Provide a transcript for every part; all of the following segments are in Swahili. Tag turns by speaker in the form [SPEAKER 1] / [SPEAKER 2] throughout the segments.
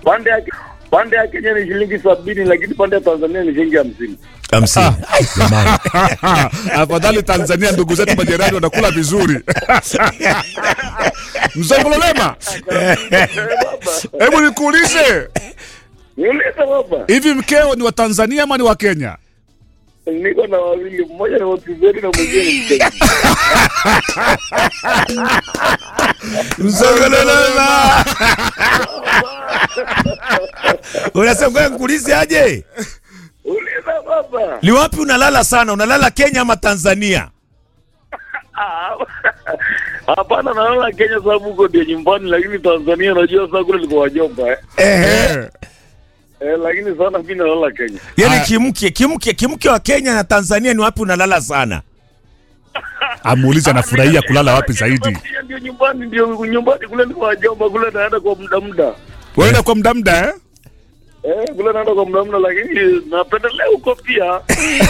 [SPEAKER 1] pande ya pande ya Kenya ni shilingi sabini, lakini pande ya Tanzania ni shilingi hamsini.
[SPEAKER 2] hamsini Ai, jamani.
[SPEAKER 3] Afadhali Tanzania, ndugu zetu majirani wanakula vizuri. Mzongololema, hebu nikuulize,
[SPEAKER 1] Niulize baba,
[SPEAKER 3] hivi mkeo ni wa Tanzania ama ni wa Kenya?
[SPEAKER 1] niko na wawili, mmoja ni Mtizeni na mwingine ni Mkenya.
[SPEAKER 2] Mzongololema. unasema ngoja nikuulize aje
[SPEAKER 1] Uliza baba.
[SPEAKER 2] ni wapi unalala sana unalala kenya ama tanzania
[SPEAKER 1] Ah, Hapana, naona Kenya sababu huko ndio nyumbani, lakini Tanzania najua sasa kule liko wajomba eh.
[SPEAKER 3] Eh,
[SPEAKER 1] Eh, lakini sana mimi nalala Kenya.
[SPEAKER 2] yaani
[SPEAKER 3] Aya.
[SPEAKER 2] kimke kimke kimke wa kenya na tanzania ni wapi unalala sana
[SPEAKER 3] amuulize anafurahia kulala wapi zaidi.
[SPEAKER 1] Kenya Ndio nyumbani, ndio nyumbani kule liko wajomba, kule naenda kwa muda muda.
[SPEAKER 3] Waenda kwa muda muda eh?
[SPEAKER 1] Eh, kule naenda kwa muda muda, lakini napendelea huko pia.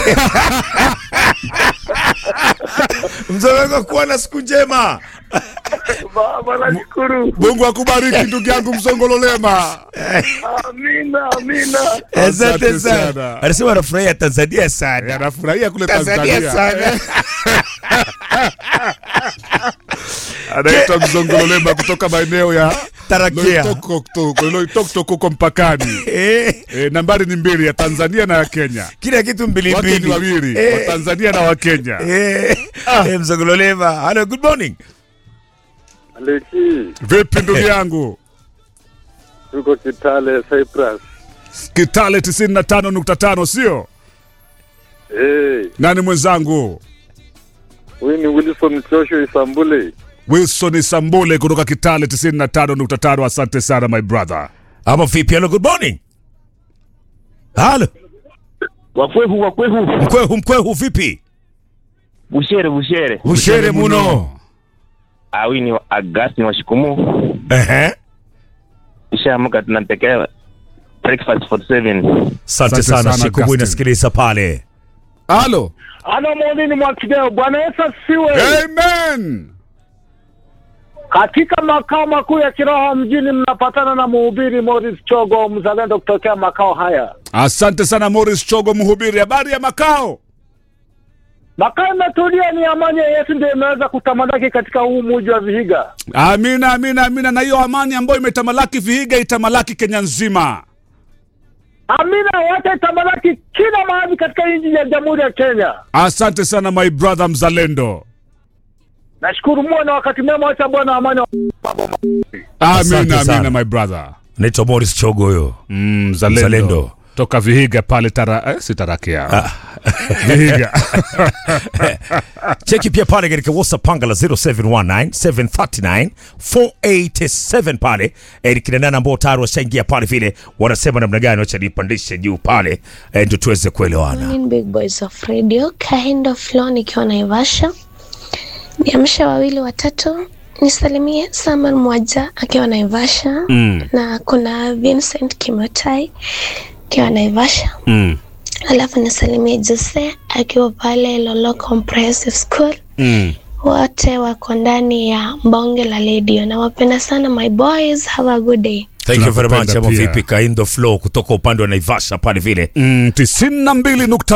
[SPEAKER 2] mzoweko kuwa na siku njema
[SPEAKER 1] Baba, nashukuru.
[SPEAKER 3] Mungu akubariki ndugu yangu Mzongololema.
[SPEAKER 1] Amina, amina.
[SPEAKER 3] Asante sana.
[SPEAKER 2] anasema anafurahia tanzania
[SPEAKER 3] Eh,
[SPEAKER 2] sana
[SPEAKER 3] Anafurahia kule
[SPEAKER 2] tanzania
[SPEAKER 3] Tanzania.
[SPEAKER 2] sana
[SPEAKER 3] Anaitwa Mzongololema kutoka maeneo ya
[SPEAKER 2] tarakia
[SPEAKER 3] Loitoktok Loitoktok huko mpakani.
[SPEAKER 2] Eh,
[SPEAKER 3] E, nambari ni mbili ya Tanzania na ya Kenya.
[SPEAKER 2] kila kitu
[SPEAKER 3] Wake ni
[SPEAKER 2] mbilimbili
[SPEAKER 3] wawili,
[SPEAKER 2] Eh.
[SPEAKER 3] wa Tanzania na wa Kenya.
[SPEAKER 2] Eh, eh, mzongololema hello good morning
[SPEAKER 1] Aleki,
[SPEAKER 3] Vipi ndugu yangu?
[SPEAKER 1] tuko Kitale, Cyprus.
[SPEAKER 3] Kitale 95.5 sio?
[SPEAKER 1] Eh,
[SPEAKER 3] Nani mwenzangu?
[SPEAKER 1] huyu ni Wilson Chosho Isambule.
[SPEAKER 3] Wilson Sambule kutoka Kitale 95.5. Asante sana my brother.
[SPEAKER 2] ama vipi hello good morning halo
[SPEAKER 4] wakwehu wakwehu
[SPEAKER 2] mkwehu mkwehu vipi
[SPEAKER 4] bushere bushere
[SPEAKER 2] ushere muno
[SPEAKER 4] awi ni agasti wa shikumu
[SPEAKER 2] Ehe.
[SPEAKER 4] ishaamka tunatekea breakfast 47
[SPEAKER 2] asante
[SPEAKER 3] Asante
[SPEAKER 2] sana
[SPEAKER 3] sana,
[SPEAKER 2] shikubu
[SPEAKER 3] Augustine.
[SPEAKER 2] inasikiliza pale
[SPEAKER 3] Halo.
[SPEAKER 1] Ana maonini mwa kideo. Bwana Yesu asifiwe.
[SPEAKER 3] Amen.
[SPEAKER 1] Katika makao makuu ya kiroho mjini mnapatana na mhubiri Morris Chogo, mzalendo kutokea makao haya.
[SPEAKER 3] Asante sana Morris Chogo mhubiri. Habari ya makao?
[SPEAKER 1] Makao imetulia, ni amani ya Yesu ndio imeweza kutamalaki katika huu muji wa Vihiga.
[SPEAKER 3] Amina, amina, amina. Na hiyo amani ambayo imetamalaki Vihiga itamalaki Kenya nzima.
[SPEAKER 1] Amina, wacha itamalaki kila mahali katika nchi ya Jamhuri ya Kenya.
[SPEAKER 3] Asante sana my brother mzalendo.
[SPEAKER 1] Nashukuru muwe na wakati mwema, wacha Bwana amani.
[SPEAKER 2] Asante
[SPEAKER 3] Amina,
[SPEAKER 2] sana.
[SPEAKER 3] amina my brother.
[SPEAKER 2] naitwa moris chogo huyo
[SPEAKER 3] Mm, mzalendo.
[SPEAKER 2] Mzalendo.
[SPEAKER 3] Toka Vihiga pale tara, eh, si Tarakia. Vihiga.
[SPEAKER 2] cheki pia pale katika whatsapp panga la 0719739487 pale eh, kina nana ambao tayari washaingia pale vile wanasema namna gani wacha nipandishe juu pale eh, ndio tuweze kuelewana
[SPEAKER 5] Morning Big Boys of Radio, Kahindo Flo nikiwa Naivasha. Niamshe wawili watatu, nisalimie Samuel Mwaja akiwa Naivasha
[SPEAKER 2] mm,
[SPEAKER 5] na kuna Vincent Kimotai akiwa Naivasha.
[SPEAKER 2] mm,
[SPEAKER 5] Alafu nisalimie Jose akiwa pale Lolo Comprehensive School.
[SPEAKER 2] mm.
[SPEAKER 5] Wote wako ndani ya bonge la radio. Nawapenda sana my boys, have a good day.
[SPEAKER 2] thank you very much
[SPEAKER 3] Tunakupenda
[SPEAKER 2] ama
[SPEAKER 3] pia.
[SPEAKER 2] vipi kaindo flow kutoka upande wa naivasha pale vile
[SPEAKER 3] Mm, tisini na mbili nukta